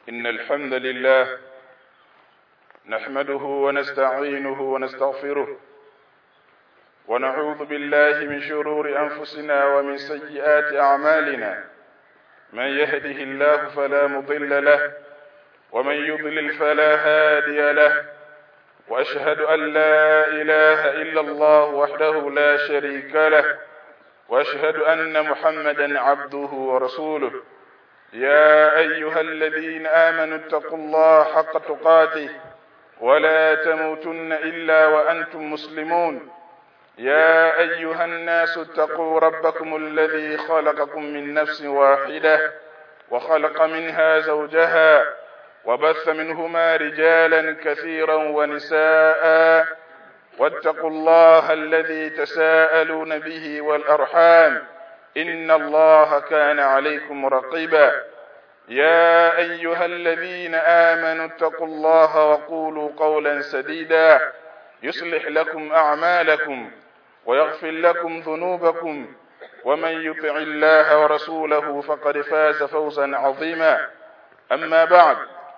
إن الحمد لله نحمده ونستعينه ونستغفره ونعوذ بالله من شرور أنفسنا ومن سيئات أعمالنا من يهده الله فلا مضل له ومن يضلل فلا هادي له وأشهد أن لا إله إلا الله وحده لا شريك له وأشهد أن محمدا عبده ورسوله يا أيها الذين آمنوا اتقوا الله حق تقاته ولا تموتن إلا وأنتم مسلمون يا أيها الناس اتقوا ربكم الذي خلقكم من نفس واحدة وخلق منها زوجها وبث منهما رجالا كثيرا ونساء واتقوا الله الذي تساءلون به والأرحام إن الله كان عليكم رقيبا يا أيها الذين آمنوا اتقوا الله وقولوا قولا سديدا يصلح لكم أعمالكم ويغفر لكم ذنوبكم ومن يطع الله ورسوله فقد فاز فوزا عظيما أما بعد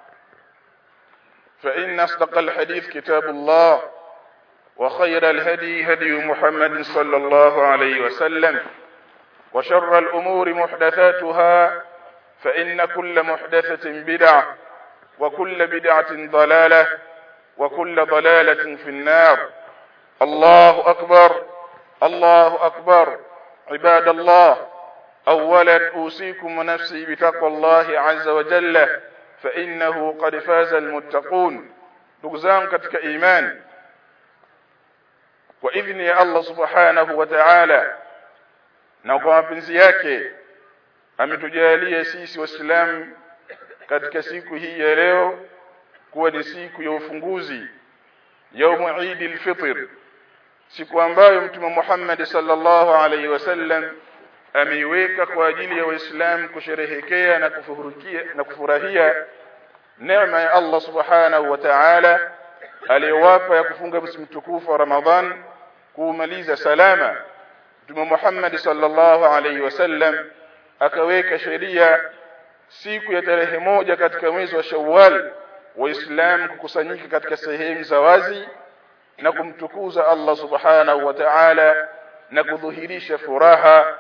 فإن أصدق الحديث كتاب الله وخير الهدي هدي محمد صلى الله عليه وسلم وشر الأمور محدثاتها فإن كل محدثة بدعة وكل بدعة ضلالة وكل ضلالة في النار الله أكبر الله أكبر عباد الله أولا أوصيكم ونفسي بتقوى الله عز وجل فإنه قد فاز المتقون نقزام كتك إيمان وإذن يا الله سبحانه وتعالى na kwa mapenzi yake ametujalia sisi waislamu katika siku hii ya leo kuwa ni siku ya ufunguzi yaumu Eid al-Fitr siku ambayo mtume Muhammad sallallahu alaihi wasallam ameiweka kwa ajili ya waislamu kusherehekea na kufurahikia na kufurahia neema ya Allah subhanahu wa ta'ala aliyowapa ya kufunga msimu mtukufu wa Ramadhan kuumaliza salama Mtume Muhammad sallallahu alaihi wasallam akaweka sheria siku ya tarehe moja katika mwezi wa Shawwal waislamu kukusanyika katika sehemu za wazi na kumtukuza Allah subhanahu wa ta'ala na kudhihirisha furaha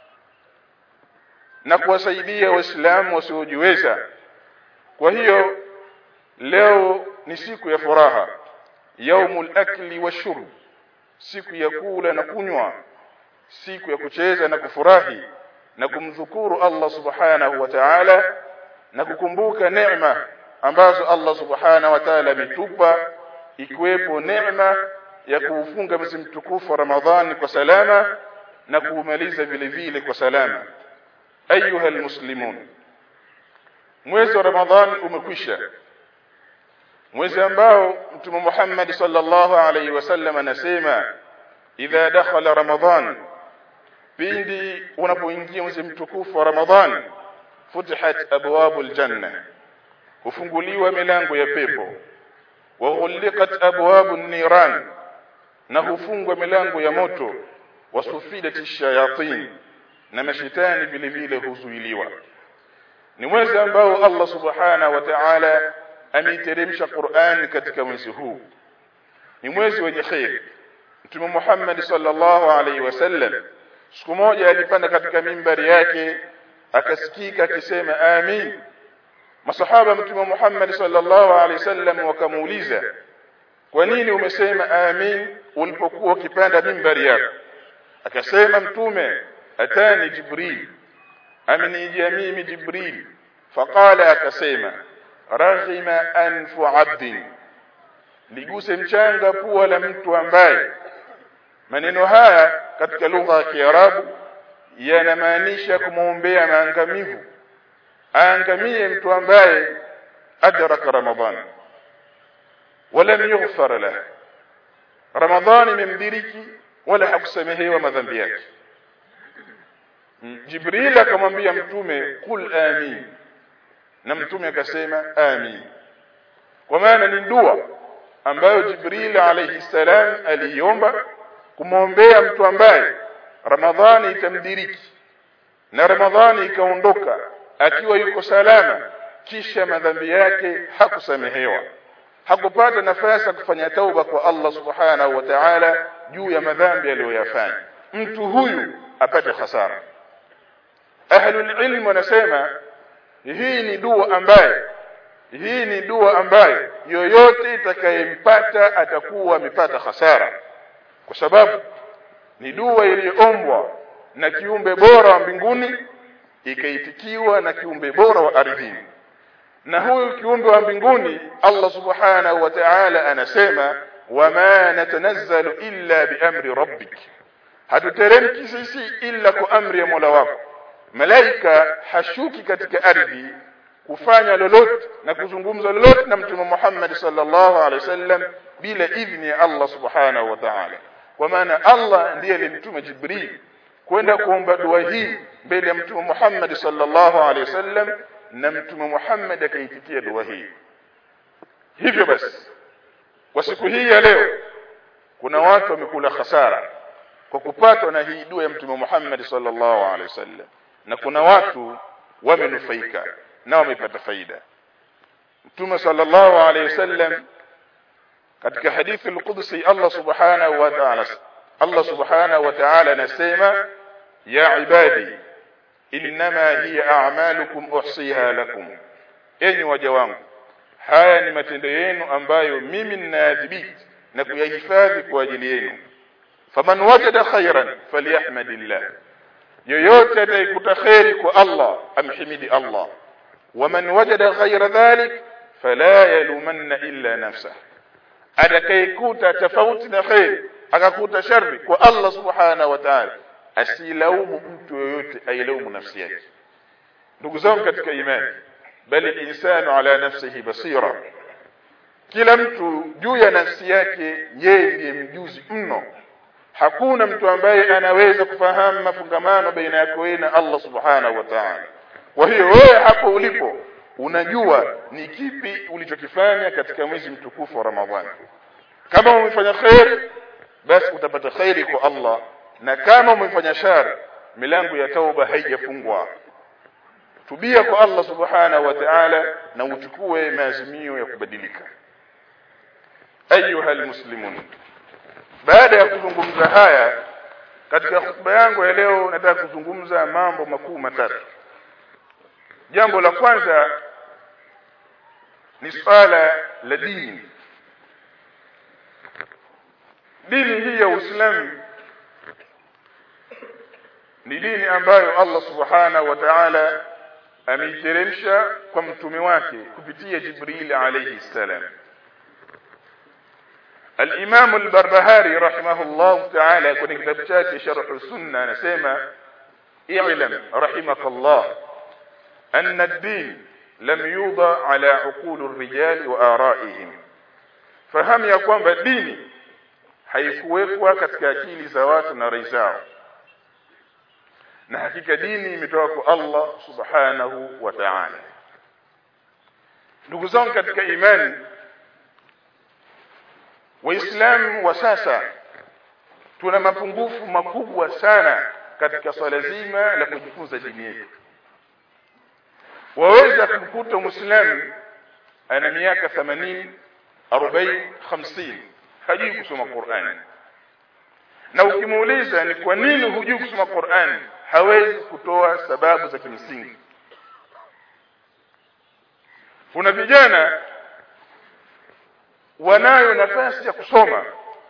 na kuwasaidia waislamu wasiojiweza kwa hiyo leo ni siku ya furaha yaumul akli washurb siku ya kula na kunywa siku ya kucheza na kufurahi na kumdhukuru Allah subhanahu wa ta'ala na kukumbuka neema ambazo Allah subhanahu wa ta'ala ametupa ikiwepo neema ya kuufunga mwezi mtukufu wa Ramadhani kwa salama na kuumaliza vile vile kwa salama ayuha almuslimun mwezi wa Ramadhani umekwisha mwezi ambao mtume Muhammad sallallahu alaihi wasallam anasema idha dakhala ramadhan pindi unapoingia mwezi mtukufu wa ramadhan futihat abwabul janna hufunguliwa milango ya pepo wa ghulqat abwabun niran na hufungwa milango ya moto wasufidat shayatin na mashetani vile vile huzuiliwa ni mwezi ambao Allah subhanahu wa ta'ala ameiteremsha Qur'an katika mwezi huu ni mwezi wenye khair Mtume Muhammad sallallahu alaihi wasallam siku moja alipanda katika mimbari yake akasikika akisema amin masahaba Mtume Muhammad sallallahu alaihi wasallam wakamuuliza kwa nini umesema amin ulipokuwa ukipanda mimbari yako akasema mtume atani jibril amenijia mimi jibril faqala akasema raghima anfu abdin liguse mchanga pua la mtu ambaye maneno haya katika lugha ya Kiarabu yanamaanisha kumwombea maangamivu aangamie mtu ambaye adraka ramadhan walam yughfar lah ramadhan imemdiriki wala hakusamehewa madhambi yake Jibril akamwambia mtume kul amin na mtume akasema amin kwa maana ni dua ambayo Jibril alayhi salam aliomba kumwombea mtu ambaye Ramadhani itamdiriki na Ramadhani ikaondoka akiwa yuko salama kisha madhambi yake hakusamehewa hakupata nafasi ya kufanya tauba kwa Allah subhanahu wa ta'ala juu ya madhambi aliyoyafanya mtu huyu apate hasara ahlul ilm wanasema hii ni dua ambaye hii ni dua ambaye yoyote itakayempata atakuwa amepata hasara kwa sababu ni dua iliyoombwa na kiumbe bora wa mbinguni ikaitikiwa na kiumbe bora wa ardhini na huyu kiumbe wa mbinguni Allah subhanahu wa ta'ala anasema wama natanazzalu illa biamri rabbik hatuteremki sisi illa kwa amri ya Mola wako malaika hashuki katika ardhi kufanya lolote na kuzungumza lolote na mtume Muhammad sallallahu alaihi wasallam bila idhni ya Allah subhanahu wa ta'ala kwa maana Allah ndiye alimtuma Jibril kwenda kuomba dua hii mbele ya mtume Muhammad sallallahu alaihi wasallam na mtume Muhammad akaitikia dua hii hivyo basi kwa siku hii ya leo kuna watu wamekula hasara kwa kupatwa na hii dua ya mtume Muhammad sallallahu alaihi wasallam na kuna watu wamenufaika na wamepata faida mtume sallallahu alaihi wasallam katika hadithi al-Qudsi Allah subhanahu wa ta'ala Allah subhanahu wa ta'ala anasema ya ibadi inma hiya a'malukum uhsiha lakum enyi waja wangu haya ni matendo yenu ambayo mimi ninayadhibiti na kuyahifadhi kwa ajili yenu faman wajada khairan falyahmadillah yoyote atakayekuta khairi kwa Allah amhimidi Allah waman wajada ghaira dhalik fala yalumanna illa nafsah atakayekuta tofauti na khairi akakuta shari kwa Allah subhanahu wa ta'ala asilaumu mtu yoyote ailaumu nafsi yake ndugu zangu katika imani bali insanu ala nafsihi basira kila mtu juu ya nafsi yake yeye ndiye mjuzi mno hakuna mtu ambaye anaweza kufahamu mafungamano baina yako wewe na Allah subhanahu wa ta'ala kwa hiyo wewe hapo ulipo unajua ni kipi ulichokifanya katika mwezi mtukufu wa Ramadhani kama umefanya khair basi utapata khairi kwa Allah na kama umefanya shari milango ya tauba haijafungwa tubia kwa Allah subhanahu wa ta'ala na uchukue maazimio ya kubadilika ayuha almuslimun baada ya kuzungumza haya katika hotuba yangu ya leo nataka kuzungumza mambo makuu matatu jambo la kwanza ni swala la dini dini hii ya Uislamu ni dini ambayo Allah subhanahu wa ta'ala ameiteremsha kwa mtume wake kupitia Jibril alayhi salam الإمام البربهاري رحمه الله تعالى كن كتابته شرح السنة نسمى اعلم رحمك الله أن الدين لم يوضع على عقول الرجال وآرائهم فهم يكون بالدين haikuwekwa katika akili za watu na rai zao na hakika dini imetoka kwa Allah subhanahu wa ta'ala ndugu zangu katika imani waislamu wa sasa tuna mapungufu makubwa sana katika swala zima la kujifunza dini yetu waweza kumkuta muislamu ana miaka 80 40 50 hajui kusoma Qur'ani na ukimuuliza ni kwa nini hujui kusoma Qur'ani hawezi kutoa sababu za kimsingi kuna vijana wanayo nafasi ya kusoma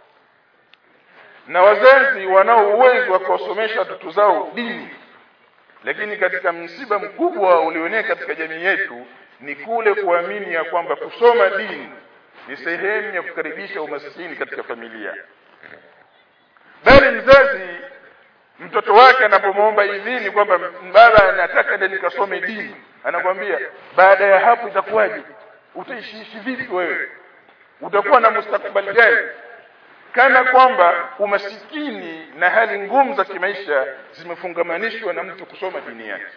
na wazazi wanao uwezo wa kuwasomesha watoto zao dini lakini katika msiba mkubwa ulioenea katika jamii yetu ni kule kuamini ya kwamba kusoma dini ni sehemu ya kukaribisha umaskini katika familia bali mzazi mtoto wake anapomwomba idhini kwamba baba nataka ndio nikasome dini anakwambia baada ya hapo itakuwaje utaishi vipi wewe utakuwa na mustakabali gani kana kwamba umasikini na hali ngumu za kimaisha zimefungamanishwa na mtu kusoma dini yake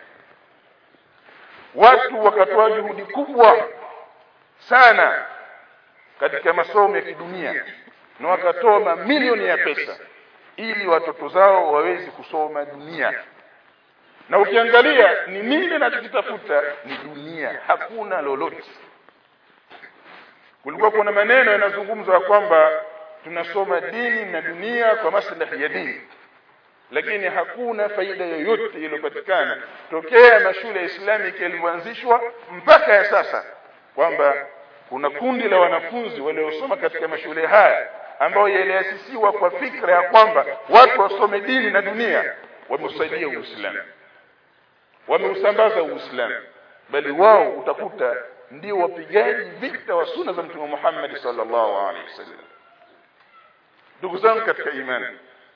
watu wakatoa juhudi kubwa sana katika masomo ya kidunia na wakatoa mamilioni ya pesa ili watoto zao waweze kusoma dunia na ukiangalia ni nini anachokitafuta ni dunia hakuna lolote kulikuwa kuna maneno yanazungumzwa kwamba tunasoma dini na dunia kwa maslahi ya dini lakini hakuna faida yoyote iliyopatikana tokea mashule ya Islamic yalivyoanzishwa mpaka ya sasa kwamba kuna kundi la wanafunzi waliosoma katika mashule haya ambayo yaliasisiwa kwa fikra ya kwamba watu wasome dini na dunia wameusaidia Uislamu wameusambaza Uislamu bali wao utakuta ndio wapigaji vita wa sunna za Mtume Muhammad sallallahu alaihi wasallam ndugu zangu katika imani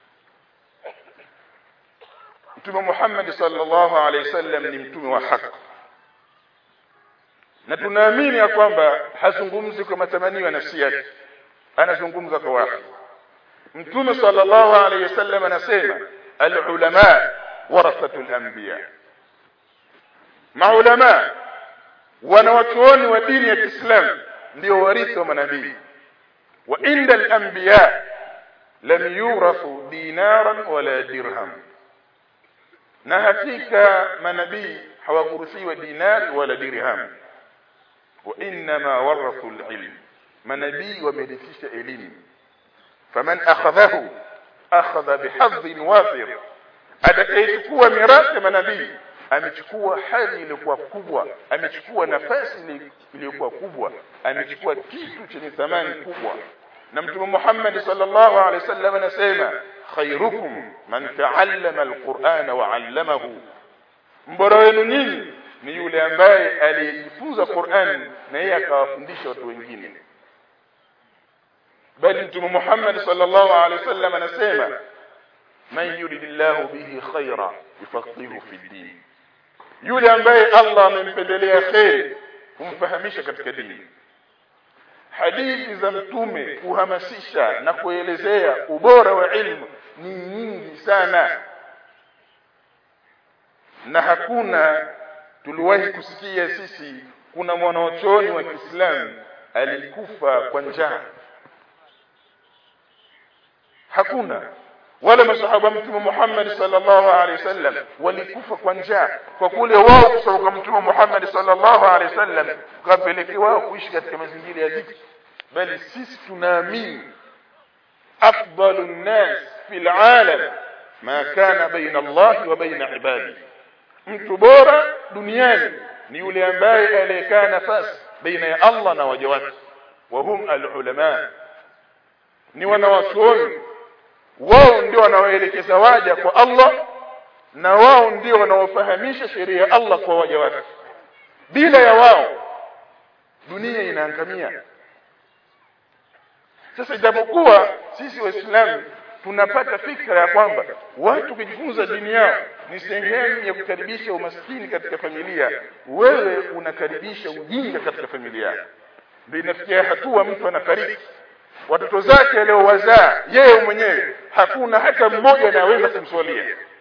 Mtume Muhammad sallallahu alaihi wasallam ni mtume wa haki na tunaamini ya kwamba hazungumzi kwa matamanio ya nafsi yake anazungumza kwa wahi Mtume sallallahu alaihi wasallam anasema al-ulama warathatul anbiya maulama wanawachuoni wa dini ya Kiislamu ndio warithi wa manabii wa inda al-anbiya lam yurathu dinaran wala dirham na hakika manabii hawakurithiwa dinari wala dirham wa inma warathu al-ilm manabii wamerithisha elimu faman akhadhahu akhadha bihadhin wafir atakayechukua mirathi ya manabii amechukua hali iliyokuwa kubwa amechukua nafasi iliyokuwa kubwa amechukua kitu chenye thamani kubwa na mtume Muhammad sallallahu alaihi wasallam anasema khairukum man ta'allama alqur'ana wa 'allamahu mbora wenu nyinyi ni yule ambaye aliyejifunza Qur'an na yeye akawafundisha watu wengine bali mtume Muhammad sallallahu alaihi wasallam anasema man yuridillahu bihi khaira yufaqihu fi din yule ambaye Allah amempendelea khairi kumfahamisha katika dini hadithi za mtume kuhamasisha na kuelezea ubora wa ilmu ni nyingi sana na hakuna tuliwahi kusikia sisi kuna mwanachuoni wa Kiislamu alikufa kwa njaa hakuna wala masahaba mtume Muhammad sallallahu alaihi wasallam walikufa kwa njaa kwa kule wao kutoka mtume Muhammad sallallahu alaihi wasallam kapelekewa wao kuishi katika mazingira ya dhiki bali sisi tunaamini afdalu nnas fil alam ma kana baina Allah wa baina ibadi mtu bora duniani ni yule ambaye aliyekaa nafasi baina ya Allah na waja wake wa hum alulama ni wanawachuoni wao ndio wanaoelekeza waja kwa Allah na wao ndio wanaofahamisha sheria ya Allah kwa waja wake bila ya wao dunia inaangamia sasa ijapokuwa sisi waislamu tunapata fikra ya kwamba watu kujifunza dini yao ni sehemu ya kukaribisha umaskini katika familia wewe unakaribisha ujinga katika familia ndio inafikia hatua mtu anafariki watoto zake aliowazaa yeye mwenyewe hakuna hata mmoja anayeweza kumswalia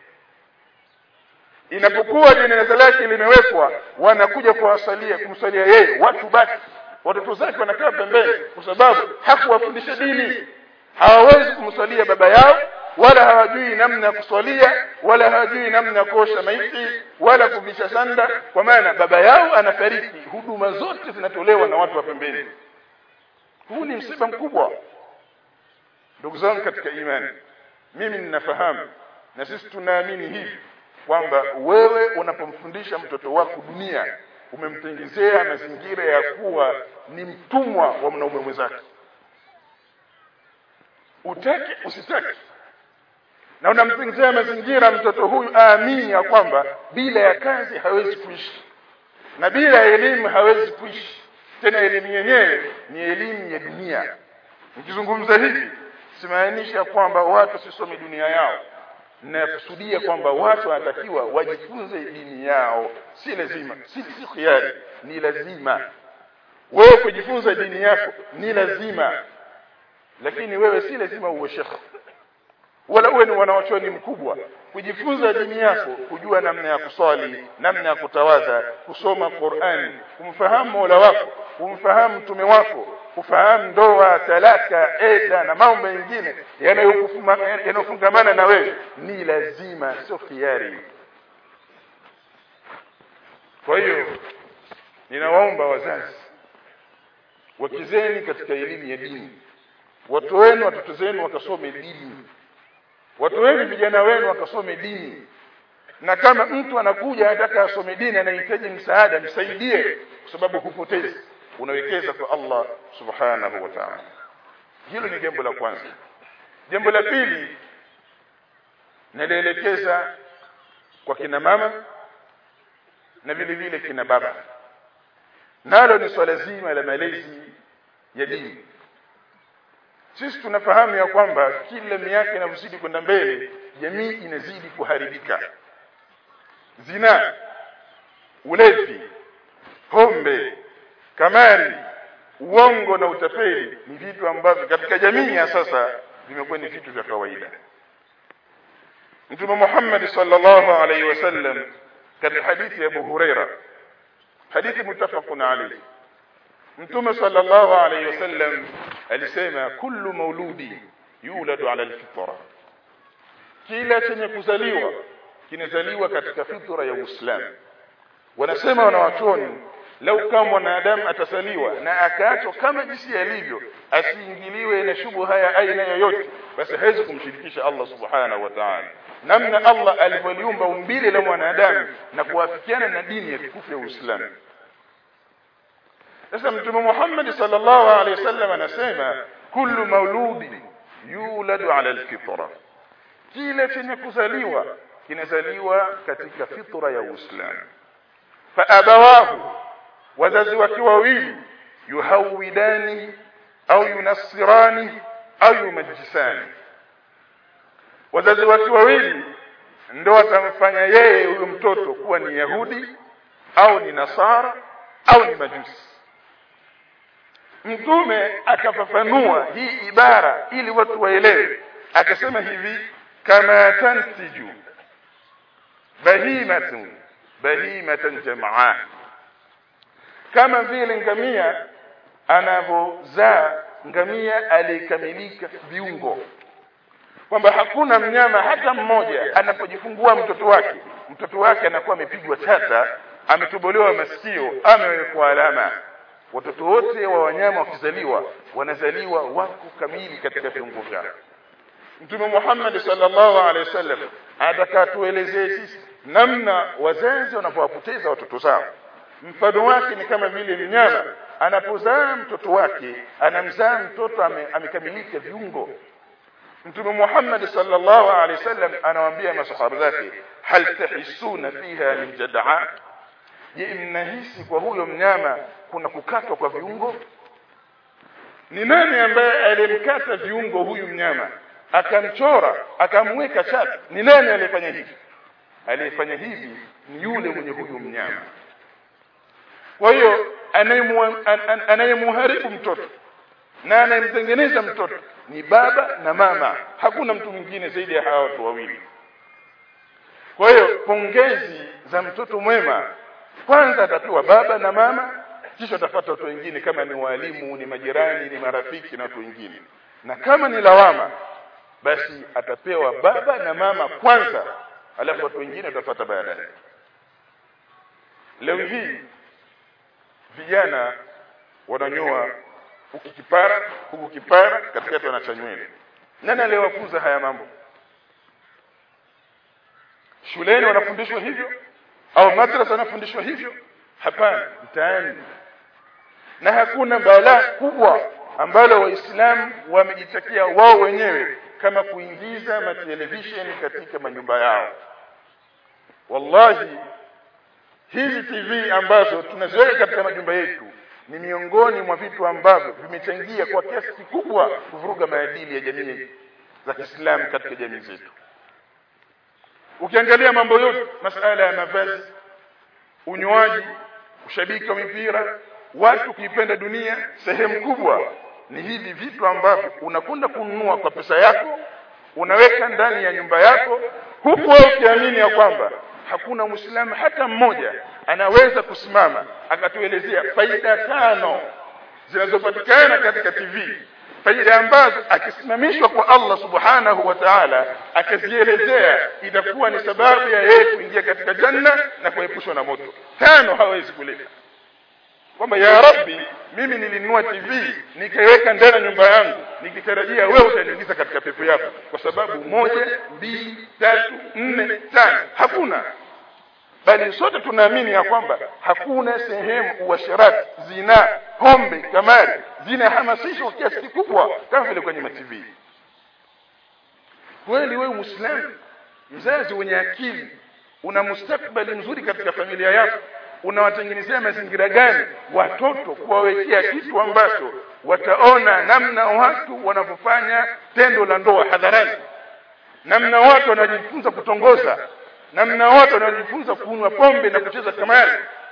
inapokuwa jeneza lake limewekwa wanakuja kuwasalia kumsalia yeye watu baki watoto zake wanakaa pembeni kwa sababu hakuwafundisha dini hawawezi kumswalia baba yao wala hawajui namna ya kuswalia wala hawajui namna ya kuosha maiti wala kuvisha sanda kwa maana baba yao anafariki huduma zote zinatolewa na watu wa pembeni huu ni msiba mkubwa ndugu zangu katika imani mimi ninafahamu na sisi tunaamini hivi kwamba wewe unapomfundisha mtoto wako dunia umemtengezea mazingira ya kuwa ni mtumwa wa mwanaume mwenzake utake usitake na unamtengezea mazingira mtoto huyu aamini ya kwamba bila ya kazi hawezi kuishi na bila ya elimu hawezi kuishi tena elimu yenyewe ni elimu ya dunia nikizungumza hivi simaanisha kwamba watu sisome dunia yao nakusudia kwamba watu wanatakiwa wajifunze dini yao si lazima si si khiari ni lazima wewe kujifunza dini yako ni lazima lakini wewe si lazima uwe shekhe wala uwe ni wanawachuoni mkubwa kujifunza dini yako kujua namna ya kuswali namna ya kutawadha kusoma Qur'an kumfahamu Mola wako kumfahamu mtume wako kufahamu ndoa talaka eda na mambo mengine yanayofungamana na wewe ni lazima sio khiari kwa hiyo ninawaomba wazazi wakizeni katika elimu ya dini watu wenu watoto zenu wakasome dini watu wenu vijana wenu wakasome dini na kama mtu anakuja anataka asome dini anahitaji msaada msaidie kwa sababu hupotezi unawekeza kwa Allah subhanahu wa ta'ala hilo ni jambo la kwanza jambo la pili nalielekeza kwa kina mama na vile vile kina baba nalo ni swala zima la malezi ya dini sisi tunafahamu ya kwamba kila miaka inavyozidi kwenda mbele jamii inazidi kuharibika zina ulevi pombe kamari uongo na utapeli ni vitu ambavyo katika jamii ya sasa vimekuwa ni vitu vya kawaida Mtume Muhammad sallallahu alaihi wasallam katika hadithi ya Abu Huraira hadithi mutafaqun alayhi Mtume sallallahu alaihi wasallam alisema kullu mauludi yuladu ala alfitra kila chenye kuzaliwa kinazaliwa katika fitra ya Uislamu wanasema wanawachoni lau kama mwanadamu atasaliwa na akaachwa kama jinsi alivyo asiingiliwe na shubha ya aina yoyote basi hawezi kumshirikisha Allah subhanahu wa ta'ala namna Allah alivyoliumba umbile la mwanadamu na kuafikiana na dini ya tukufu ya Uislamu sasa mtume Muhammad sallallahu alaihi wasallam anasema kullu mauludi yuladu ala alfitra kile chenye kuzaliwa kinazaliwa katika fitra ya Uislamu fa abawahu wazazi wake wawili yuhawidani au yunassirani au yumajisani wazazi wake wawili ndo watamfanya yeye huyo mtoto kuwa ni Yahudi au ni Nasara au ni Majusi mtume akafafanua hii ibara ili watu waelewe akasema hivi kama tantiju bahimatun bahimatan jamaa kama vile ngamia anavyozaa ngamia aliyekamilika viungo kwamba hakuna mnyama hata mmoja anapojifungua mtoto wake mtoto wake anakuwa amepigwa chata ametobolewa masikio amewekwa alama watoto wote wa wanyama wakizaliwa wanazaliwa wako kamili katika viungo vyao Mtume Muhammad sallallahu alaihi wasallam ataka tuelezee sisi namna wazazi wanapowapoteza watoto zao mfano wake ni kama vile mnyama anapozaa mtoto wake anamzaa mtoto ame, amekamilika viungo Mtume Muhammad sallallahu alaihi wasallam anawaambia masahaba zake hal tahisuna fiha min jadaa je mnahisi kwa huyo mnyama kuna kukatwa kwa viungo ni nani ambaye alimkata viungo huyu mnyama akamchora akamweka chati ni nani aliyefanya hivi aliyefanya hivi ni yule mwenye huyu mnyama kwa hiyo anayemuharibu mtoto na anayemtengeneza mtoto ni baba na mama hakuna mtu mwingine zaidi ya hawa watu wawili kwa hiyo pongezi za mtoto mwema kwanza atapewa baba na mama kisha atapata watu wengine kama ni walimu ni majirani ni marafiki na watu wengine na kama ni lawama basi atapewa baba na mama kwanza alafu watu wengine watapata baadaye leo hii vijana wananyoa huku kipara huku kipara katikati wanacha nywele nani aliyewafunza haya mambo shuleni wanafundishwa hivyo au madrasa wanafundishwa hivyo hapana mtaani na hakuna balaa kubwa ambalo waislamu wamejitakia wao wenyewe kama kuingiza matelevisheni katika manyumba yao wallahi hizi TV ambazo tunaziweka katika majumba yetu ni miongoni mwa vitu ambavyo vimechangia kwa kiasi kikubwa kuvuruga maadili ya jamii za Kiislamu katika jamii zetu ukiangalia mambo yote masala ya mavazi unywaji ushabiki wa mipira watu kuipenda dunia sehemu kubwa ni hivi vitu ambavyo unakwenda kununua kwa pesa yako unaweka ndani ya nyumba yako huku wewe ukiamini ya kwamba hakuna muislamu hata mmoja anaweza kusimama akatuelezea faida tano zinazopatikana katika TV faida ambazo akisimamishwa kwa Allah subhanahu wa ta'ala akazielezea itakuwa ni sababu ya yeye kuingia katika janna na kuepushwa na moto tano hawezi kuleta kwamba ya rabbi mimi nilinunua TV nikaiweka ndani ya nyumba yangu nikitarajia wewe utaniingiza katika pepo yako kwa sababu moja mbili tatu nne tano hakuna bali sote tunaamini ya kwamba hakuna sehemu uasharati zina pombe kamari zinahamasishwa kiasi kikubwa kama vile kwenye matv kweli wewe muislamu mzazi wenye akili una mustakbali mzuri katika familia yako unawatengenezea mazingira gani watoto kuwawekea kitu ambacho wataona namna watu wanavyofanya tendo la ndoa hadharani namna watu wanajifunza kutongoza namna watu wanajifunza kunywa pombe na kucheza kamari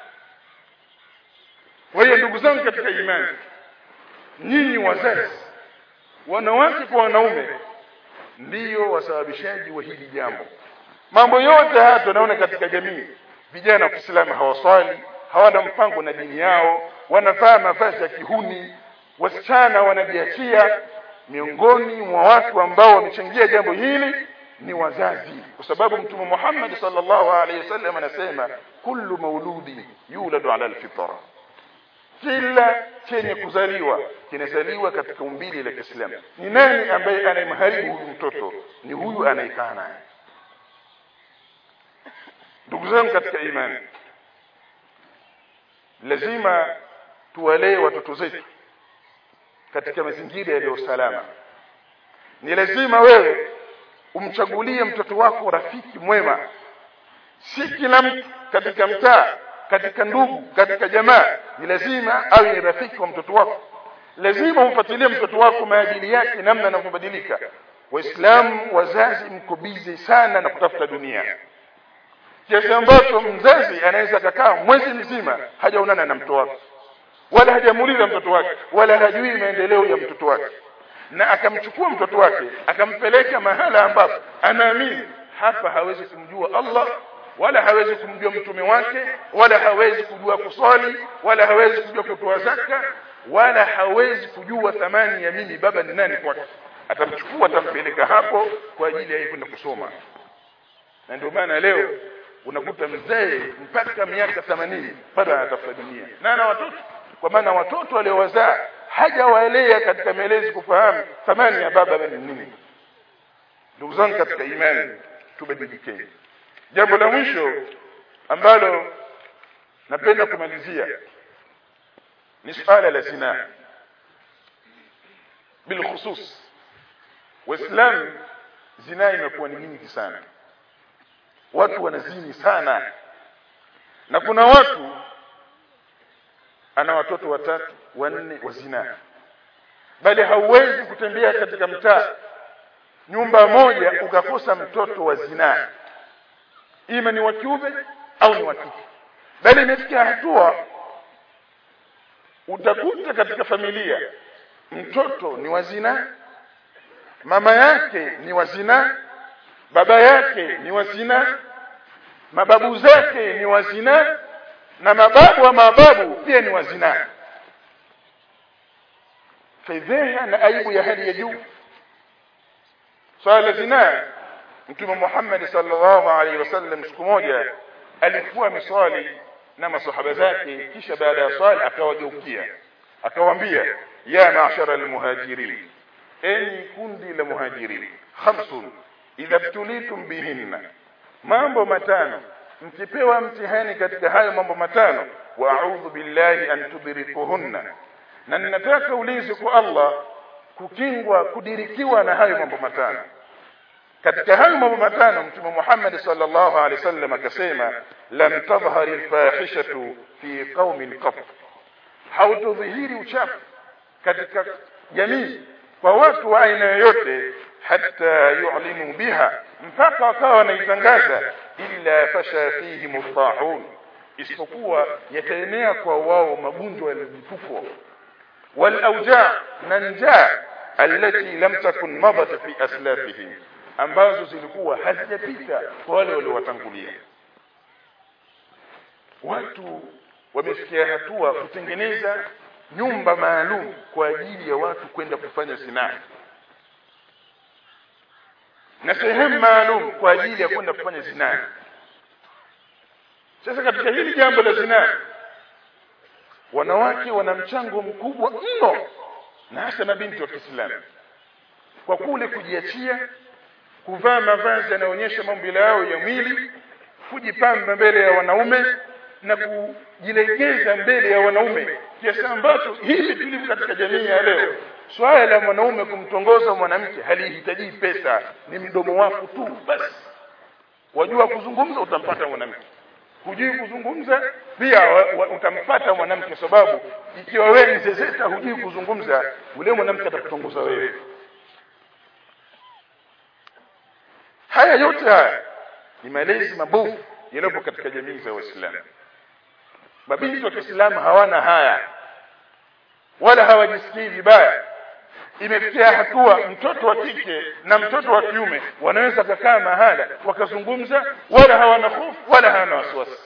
kwa hiyo ndugu zangu katika imani nyinyi wazazi wanawake kwa wanaume ndiyo wasababishaji wa hili jambo mambo yote haya tunaona katika jamii vijana wa Kiislamu hawaswali hawana mpango na dini yao wanavaa mavazi ya kihuni wasichana wanajiachia miongoni mwa watu ambao wamechangia jambo hili ni wazazi kwa sababu mtume Muhammad sallallahu alaihi wasallam anasema kullu mauludi yuladu ala alfitra kila chenye kuzaliwa kinazaliwa katika umbili la Kiislamu ni nani ambaye anayemharibu huyu mtoto ni huyu anayekaa naye ndugu zangu katika imani lazima tuwalee watoto zetu katika mazingira yaliyo salama ni lazima wewe umchagulie mtoto wako rafiki mwema si kila mtu katika mtaa katika ndugu katika jamaa ni lazima awe ni rafiki wa mtoto wako lazima umfuatilie mtoto wako maadili yake namna anavyobadilika waislamu wazazi mko bizi sana na kutafuta dunia kiasi ambacho mzazi anaweza kakaa mwezi mzima hajaonana na mtoto wake wala hajamuuliza mtoto wake wala hajui maendeleo ya mtoto wake na akamchukua mtoto wake akampeleka mahala ambapo anaamini hapa hawezi kumjua Allah wala hawezi kumjua mtume wake wala hawezi kujua kuswali wala hawezi kujua kutoa zaka wala hawezi kujua thamani ya mimi baba ni nani kwake atamchukua atampeleka hapo kwa ajili ya yeye kwenda kusoma na ndio maana leo unakuta mzee mpaka miaka 80 bado anatafuta dunia na ana watoto kwa maana watoto waliowazaa hajawaelea katika maelezi kufahamu thamani ya baba ni nini ndugu zangu katika imani tubadilikeni jambo la mwisho ambalo napenda kumalizia ni suala la zina bilkhusus waislamu zina imekuwa ni nyingi sana watu wanazini sana na kuna watu ana watoto watatu wanne wa zina bali hauwezi kutembea katika mtaa nyumba moja ukakosa mtoto wa zina ima ni wa kiume au ni wa kike bali imefikia hatua utakuta katika familia mtoto ni wa zina mama yake ni wa zina baba yake ni wa zina mababu zake ni wa zina na mababu wa mababu pia ni wa zina fedheha na aibu ya hali ya juu swala zina mtume Muhammad sallallahu alaihi wasallam siku moja alikuwa miswali na masahaba zake kisha baada ya swala akawageukia akawaambia ya ma'shara almuhajirin enyi kundi la muhajirin khamsun idha btulitum bihinna mambo matano mkipewa mtihani katika hayo mambo matano wa a'udhu billahi an tudrikuhunna na ninataka ulinzi kwa Allah kukingwa kudirikiwa na hayo mambo matano katika hayo mambo matano mtume Muhammad sallallahu alaihi wasallam akasema lam tadhhari alfahishatu fi qaumin qat hautudhihiri uchafu katika jamii kwa watu wa aina yoyote hata yu'linu biha mpaka wakawa wanaitangaza illa fasha fihi mutahun isipokuwa yataenea kwa wao magonjwa ya mlipuko wal awja na njaa allati lam takun madat fi aslafihim ambazo zilikuwa hazijapita kwa wale waliowatangulia watu wamefikia hatua kutengeneza nyumba maalum kwa ajili ya watu kwenda kufanya zinaa na sehemu maalum kwa ajili ya kwenda kufanya zinaa sasa katika hili jambo la zinaa wanawake wana mchango mkubwa mno na hasa mabinti wa Kiislamu kwa kule kujiachia kuvaa mavazi yanayoonyesha maumbile yao ya mwili kujipamba mbele ya wanaume na kujilegeza mbele ya wanaume kiasi ambacho hivi tulivyo katika jamii ya leo swala la mwanaume kumtongoza mwanamke halihitaji pesa ni mdomo wako tu basi wajua kuzungumza utampata mwanamke hujui kuzungumza pia wa, wa, utampata mwanamke sababu ikiwa wewe ni zezeta hujui kuzungumza ule mwanamke atakutongoza wewe haya yote haya ni malezi mabovu yaliyopo katika jamii za waislamu mabinti wa kiislamu hawana haya wala hawajisikii vibaya imefikia hatua mtoto wa kike na mtoto wa kiume wanaweza kukaa mahala wakazungumza wala hawana hofu wala hawana wasiwasi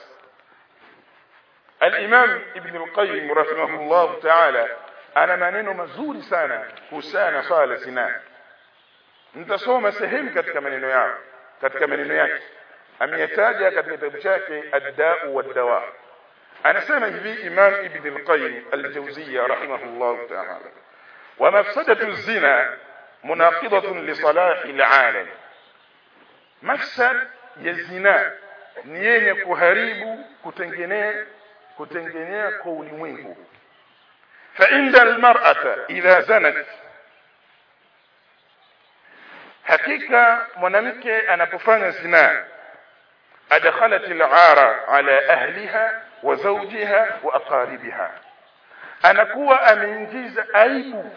الإمام ابن القيم رحمه الله تعالى ana maneno mazuri sana kuhusiana na swala la zinaa nitasoma sehemu katika maneno yao katika maneno yake ameyataja katika kitabu chake ad-da'u wad-dawa anasema hivi imam ibn al-qayyim al-jawziyya rahimahullah ta'ala wa mafsadatu az-zina munaqidatun li salahi al-alam mafsad ya zina ni yenye kuharibu kutengenea kutengenea kwa ulimwengu fa inda al-mar'ata idha zanat hakika mwanamke anapofanya zina adkhalat al-ara ala ahliha wa zawjiha wa aqaribiha anakuwa ameingiza aibu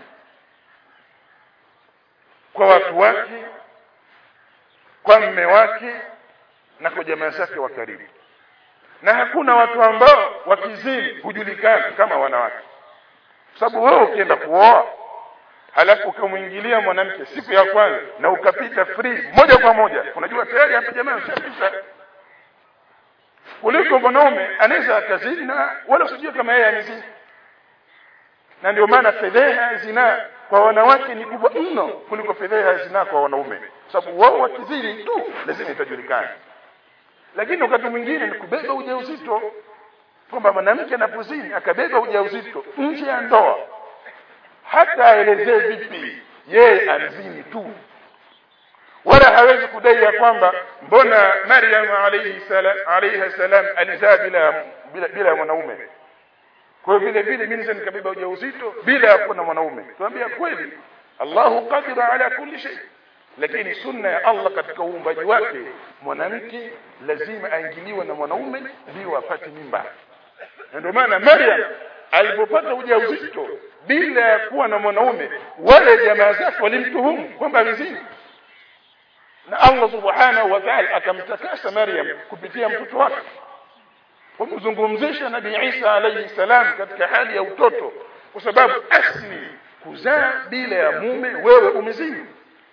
kwa watu wake kwa mme wake na kwa jamaa zake wa karibu na hakuna watu ambao wakizini hujulikana kama wanawake sababu wewe ukienda kuoa halafu ukamwingilia mwanamke siku ya kwanza na ukapita free moja kwa moja unajua tayari hapa jamaa ushapita kuliko mwanaume anaweza akazini na wala usijue kama yeye amezini na ndio maana fedheha zina kwa wanawake ni kubwa mno kuliko fedheha zina kwa wanaume sababu wao wakizini tu lazima itajulikana lakini wakati mwingine ni kubeba ujauzito kwamba mwanamke anapozini akabeba ujauzito nje ya ndoa hata aelezee vipi yeye alizini tu wala hawezi kudai ya kwamba mbona Maryam alayhi salam alayha salam alizaa bila bila, bila mwanaume kwa vile vile mimi naweza nikabeba ujauzito bila ya kuwa na mwanaume tuambia kweli Allahu qadira ala kulli shay lakini sunna ya Allah katika uumbaji wake mwanamke lazima aingiliwe na mwanaume ndio apate mimba ndio maana Maryam alipopata ujauzito bila ya kuwa na mwanaume wale jamaa zake walimtuhumu kwamba amezini na Allah subhanahu wa ta'ala akamtakasa Maryam kupitia mtoto wake kumzungumzisha Nabii Isa alayhi salam katika hali ya utoto kwa sababu asli kuzaa bila ya mume wewe umezini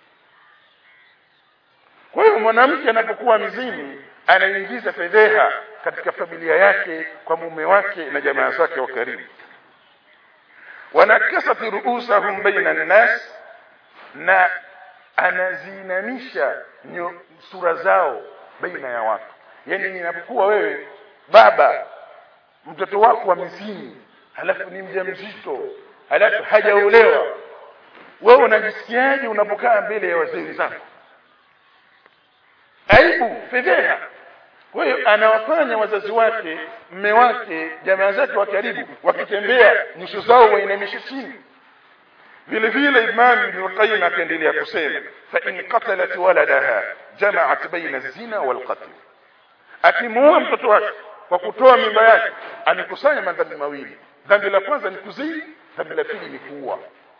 kwa hiyo mwanamke anapokuwa mzini anaingiza fedheha katika familia yake kwa mume wake na jamaa zake wa karibu wanakasat ruusahum baina nnas na anazinamisha sura zao baina ya watu yani ninapokuwa wewe baba mtoto wako wa mzini halafu ni mjamzito halafu hajaolewa wewe unajisikiaje unapokaa mbele ya wazee wenzako aibu fedheha kwa hiyo anawafanya wazazi wake mme wake jamaa zake wa karibu wakitembea nyuso zao wainamishe chini vile vile Imam Ibn Qayyim akaendelea kusema fa in qatalat waladaha jama'at baina zina wal qatl akimuua mtoto wake kwa kutoa mimba yake amekusanya madhambi mawili dhambi la kwanza ni kuzini dhambi la pili ni kuua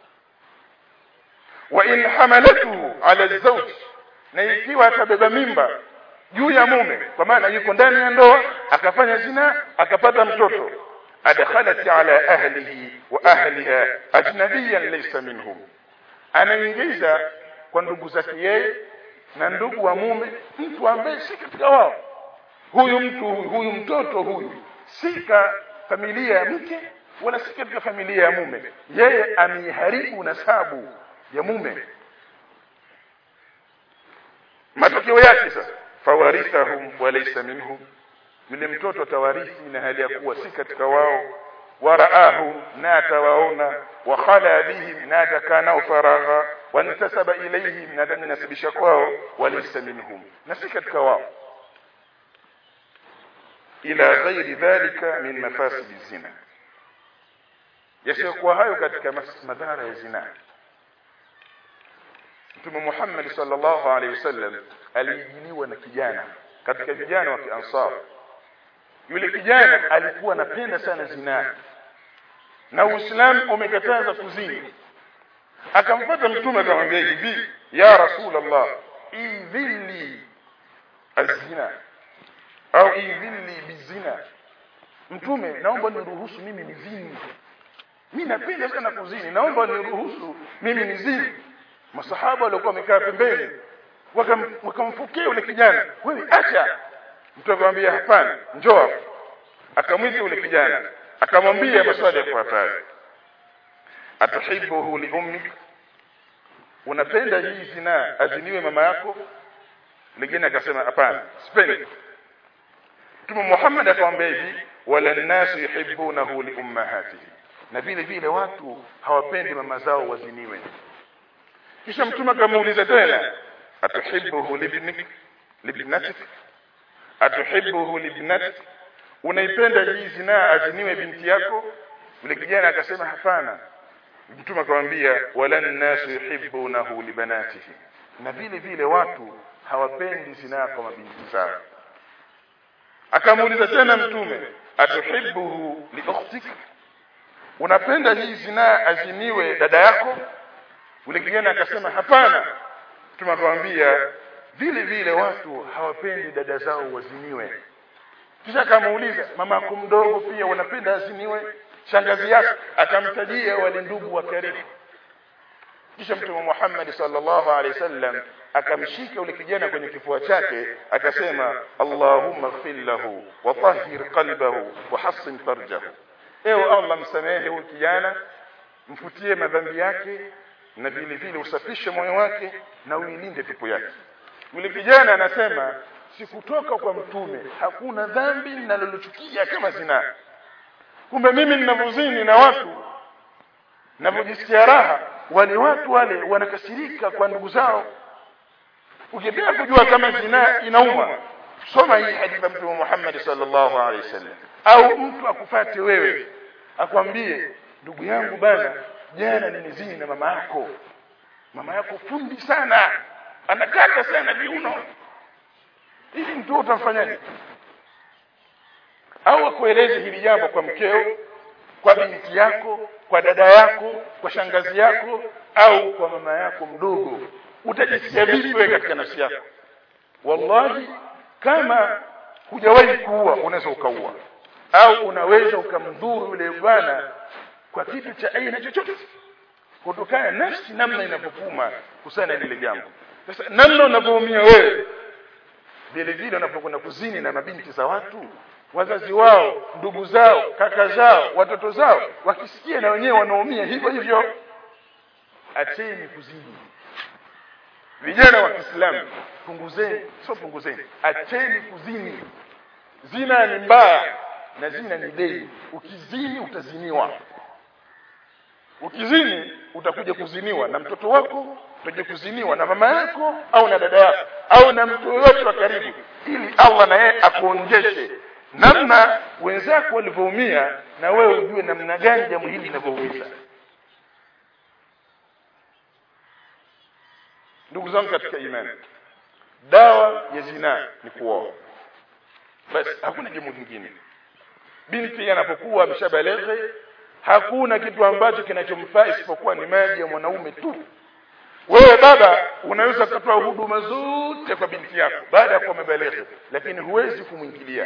wa in hamalatu ala zawj na ikiwa atabeba mimba juu ya mume kwa maana yuko ndani ya ndoa akafanya zina akapata mtoto adkhalat ala ahlihi wa ahliha ajnabiyan laysa minhum anaingiza kwa ndugu zake yeye na ndugu wa mume mtu ambaye si katika wao huyu mtu huyu mtoto huyu si ka familia ya mke wala si katika familia ya mume yeye ameiharibu nasabu ya mume matokeo yake sasa fawarithahum walaysa minhum yule mtoto atawarithi na hali ya kuwa si katika wao waraahu na atawaona wa khala bihim na atakaa nao faragha wantasaba ilayhim na atanasibisha kwao walaysa minhum na si katika wao ila ghairi dhalika min mafasidi zina yasiyokuwa hayo katika madhara ya zina Mtume Muhammad sallallahu alaihi wasallam alijiliwa na kijana katika vijana wa Kiansar yule kijana alikuwa anapenda sana zinaa na Uislamu umekataza kuzini akamfuata mtume akamwambia hivi ya rasulullah idhilli azina au idhilli bizina mtume naomba niruhusu mimi nizini mimi napenda sana kuzini naomba niruhusu mimi nizini masahaba walikuwa wamekaa pembeni wakamfokea yule kijana wewe acha mtu akamwambia hapana njoo akamwita yule kijana akamwambia maswali yafuatayo atuhibbuhu li ummik unapenda hii zina aziniwe mama yako mwingine akasema hapana sipendi Mtume Muhammad akamwambia hivi wala nasu yuhibbunahu li ummahatihi na vile vile watu hawapendi mama zao waziniwe kisha mtume akamuuliza tena atuhibbuhu libnik libnatik atuhibbuhu libnatik unaipenda hii zinaa aziniwe binti yako yule kijana akasema hapana mtume akamwambia wala nasu yuhibbunahu libanatihi na vile vile watu hawapendi zinaa kwa mabinti zao akamuuliza tena mtume atuhibbuhu liukhtik unapenda hii zinaa aziniwe dada yako yule kijana akasema hapana mtume akamwambia vile vile watu hawapendi dada zao waziniwe kisha akamuuliza mama yako mdogo pia unapenda aziniwe shangazi yako akamtajia wale ndugu wa karibu kisha mtume Muhammad sallallahu alaihi wasallam akamshika yule kijana kwenye kifua chake akasema Allahumma ighfir lahu wa tahhir qalbahu wa hassin farjahu ewe Allah msamehe huyu kijana mfutie madhambi yake na vile vile usafishe moyo wake na uilinde pepo yake yule kijana anasema sikutoka kwa mtume hakuna dhambi ninalolichukia kama zina kumbe mimi ninavozini na watu ninavyojisikia raha wale watu wale wanakasirika kwa ndugu zao ukitaka kujua kama zina inauma soma hii hadithi ya mtume Muhammad sallallahu alaihi wasallam au mtu akufate wewe akwambie ndugu yangu bana jana nimezini na mama yako mama yako fundi sana anakata sana viuno hivi mtu utamfanyaje au akueleze hili jambo kwa mkeo kwa binti yako kwa dada yako kwa shangazi yako au kwa mama yako mdogo utajisikia vipi wewe katika nafsi yako wallahi kama hujawahi kuua unaweza ukaua au unaweza ukamdhuru yule bwana kwa kitu cha aina chochote kutokana nafsi namna inapokuma kusana lile jambo sasa namna unavyoumia wewe vile vile unapokwenda kuzini na mabinti za watu wazazi wao ndugu zao kaka zao watoto zao wakisikia na wenyewe wanaumia hivyo hivyo acheni kuzini vijana wa Kiislamu punguzeni sio punguzeni acheni kuzini zina ni mbaya na zina ni dei ukizini utaziniwa ukizini utakuja kuziniwa na mtoto wako utakuja kuziniwa na mama yako au na dada yako au na mtu yoyote wa karibu ili Allah na yeye akuonjeshe namna wenzako walivyoumia na wewe ujue namna gani jambo hili linavyoumiza ndugu zangu katika imani dawa ya zinaa ni kuoa basi hakuna jambo lingine binti anapokuwa ameshabaleghe hakuna kitu ambacho kinachomfaa isipokuwa ni maji ya mwanaume tu wewe baba unaweza kutoa huduma zote kwa binti yako baada ya kuwa amebaleghe lakini huwezi kumwingilia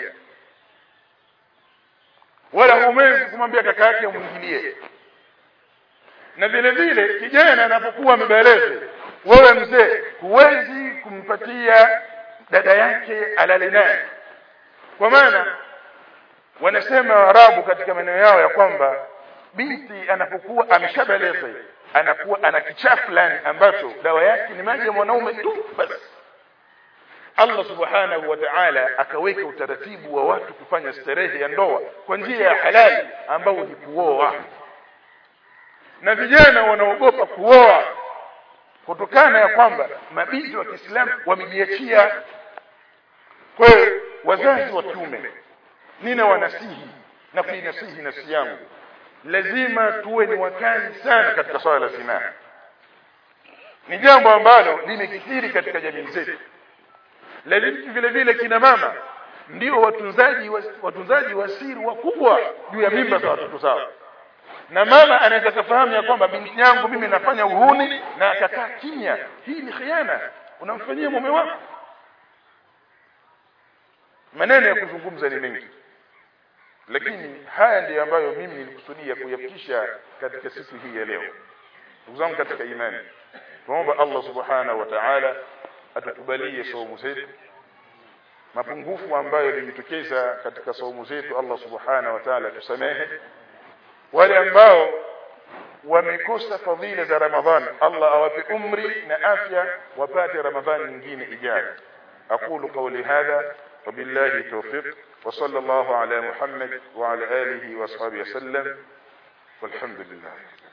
wala huwezi kumwambia kaka yake umwingilie na vile vile kijana anapokuwa amebaleghe wewe mzee huwezi kumpatia dada yake alale naye kwa maana wanasema Waarabu katika maneno yao ya kwamba binti anapokuwa ameshabaleza anakuwa ana kichaa fulani ambacho dawa yake ni maji ya mwanaume tu basi Allah subhanahu wa ta'ala akaweka utaratibu wa watu kufanya starehe ya ndoa kwa njia ya halali ambao ni kuoa na vijana wanaogopa kuoa kutokana ya kwamba mabinti wa Kiislamu wamejiachia kwa hiyo wazazi wa kiume nina wanasihi na kuinasihi nafsi yangu lazima tuwe ni wakali sana katika swala la zinaa ni jambo ambalo limekithiri katika jamii zetu lakini vile vile kina mama ndio watunzaji wa, watunzaji wa siri wakubwa juu ya mimba za watoto zao na mama anaweza kufahamu ya kwamba binti yangu mimi nafanya uhuni na akakaa kimya hii ni khiana unamfanyia mume wako maneno ya kuzungumza ni mengi lakini haya ndiyo ambayo mimi nilikusudia kuyafikisha katika siku hii ya leo ndugu zangu katika imani tuomba Allah subhanahu wa ta'ala atukubalie saumu zetu mapungufu ambayo limetokeza katika saumu zetu Allah subhanahu wa ta'ala tusamehe wale ambao wamekosa fadhila za Ramadhan Allah awape umri na afya wapate Ramadhani nyingine ijayo aqulu qawli hadha وبالله التوفيق وصلى الله على محمد وعلى آله وصحبه وسلم والحمد لله